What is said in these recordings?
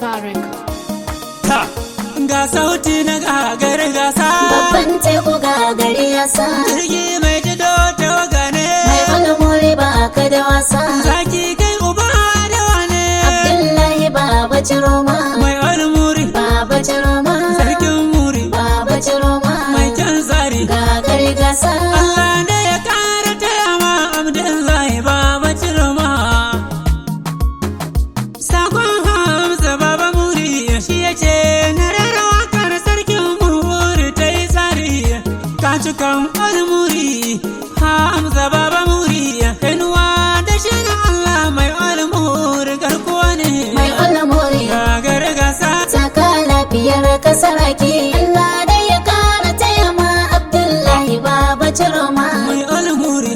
Star Record. Ta, ga sauti na gagar gasa. Babban teku ga gari ya sa Jirgi mai jido ta waga ne. mai almuri ba ka da wasa Zaki kai uba da wane. Abdullahi baba ciroma Mai almuri, baba ciroma sarkin muri, baba ciroma mai kyan tsari. ga gari gasa Allah ne ya kara taya ma Abdullahi baba cirma. Sakon Hamza baba muri shi ya ce na rera wakar sarkin muri ta yi tsari. Ka cikan almuri Hamza baba muri kainuwa da shi na Allah mai almuri garkuwa ne. mai almuri Gagar gasa saka lafiyar kasaraki Allah dai ya kara taya ma Abdullahi baba ciroma mai almuri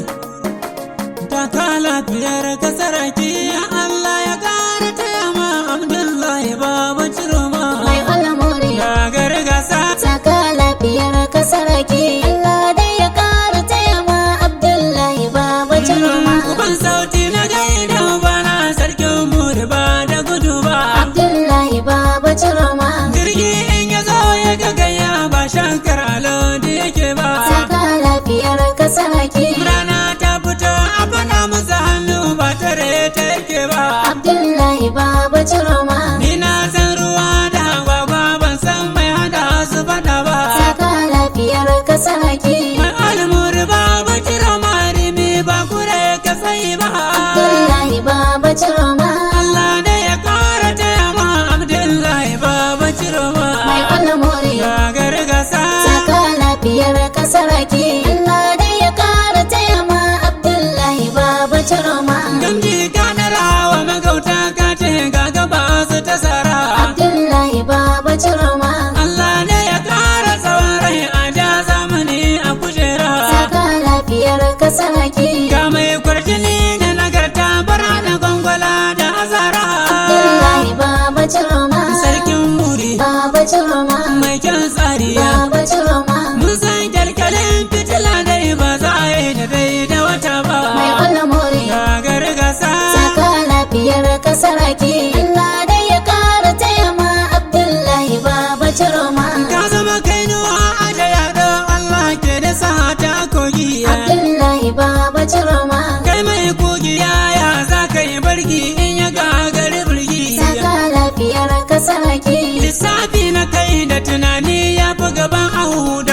ta kala biyar kasaraki Allah ya kara taya ma Abdullahi baba ciroma mai almuri gagar gasa saka lafiyar kasaraki Allah dai ya kara taya ma Abdullahi baba ciroma uban sauti na gaida bana sarkin muri ba da gudu ba Abdullahi baba ciroma jirgi in ya zo ya gagaya ba shankar alodi yake ba saka lafiyar kasaraki rana ta fito a fana musu hannu ba tare ta yake ba Abdullahi baba ciroma Ni na san ruwa da agwagwa ban san mai hada su fada ba. saka lafiyar kasaraki Mai almuri ba ba kira marimi ba kure ka sai ba. Abdullahi baba ciroma Allah ne ya kara taya ma Abdullahi ba ba kira ma. mai almuri Gagar gasa. saka lafiyar kasaraki Allah dai ya kara taya ma Abdullahi baba ciroma Gamji kanar hawa magauta ka ce ga gaba su ta sara. Abdullahi baba ciroma Allah ne ya kara tsawon rai a ja zamani a kujera. saka lafiyar kasaraki Ga mai kwarjini da nagarta bara da gwangwala da azara. Abdullahi baba ciroma Sarkin muri baba ciroma mai kyan tsariya. baba ciroma Mun san kyalkyalin fitila dai ba za a yi da dai da wata ba. mai almuri Gagar gasa. saka lafiyar kasaraki Allah dai ya kara taya ma Abdullahi baba ciroma Ka zama kainuwa a da yaɗo Allah ke da sa ta kogi. Abdullahi baba ciroma Kai mai kogiya ya za ka yi barki in ya gagari birgi. saka lafiyar kasaraki Lissafi na kai da tunani ya fi gaban ahu